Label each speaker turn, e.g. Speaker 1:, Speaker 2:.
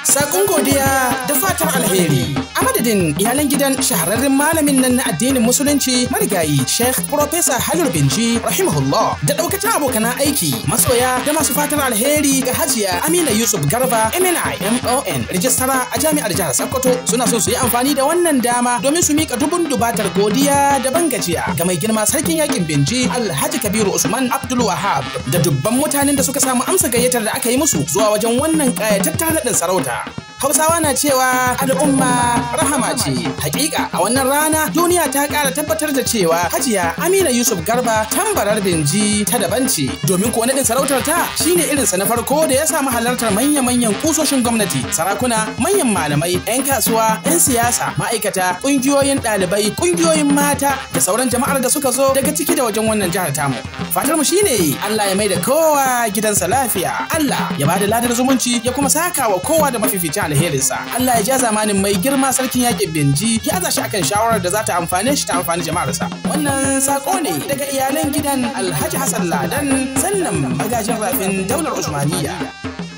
Speaker 1: Sakon godiya da fatan alheri. A madadin iyalan gidan shahararren malamin nan na addinin musulunci marigayi Sheikh Professor Halil Binji rahimahullah da daukacin abokanan aiki masoya da masu fatan alheri ga Hajiya Amina Yusuf Garba MNI MON rijistara a jami'ar jihar Sokoto suna so su yi amfani da wannan dama domin su mika dubun dubatar godiya da bangajiya ga mai girma sarkin yakin Binji Alhaji Kabiru Usman Abdul Wahab da dubban mutanen da suka samu amsa gayyatar da aka yi musu zuwa wajen wannan ƙayataccen naɗin sarauta. Hausawa na cewa al'umma rahama ce. Hakika a wannan rana duniya ta ƙara tabbatar da cewa Hajiya Amina Yusuf Garba tambarar Binji ta daban ce. Domin kuwa naɗin sarautar ta shine irinsa na farko da ya samu halartar manya-manyan kusoshin gwamnati, sarakuna, manyan malamai, 'yan kasuwa, 'yan siyasa, ma'aikata, ƙungiyoyin ɗalibai, ƙungiyoyin mata da sauran jama'ar da suka zo daga ciki da wajen wannan jihar tamu. Fatar mu shine Allah ya mai da kowa gidansa lafiya. Allah ya bada ladar zumunci ya kuma saka wa kowa da mafificin alherinsa. Allah ya ja zamanin mai girma sarkin yakin Benji ya aza shi akan shawarar da za ta amfane shi ta amfani jama'arsa. Wannan sako ne daga iyalan gidan Alhaji Hassan Ladan sannan magajin rafin daular Usmaniyya.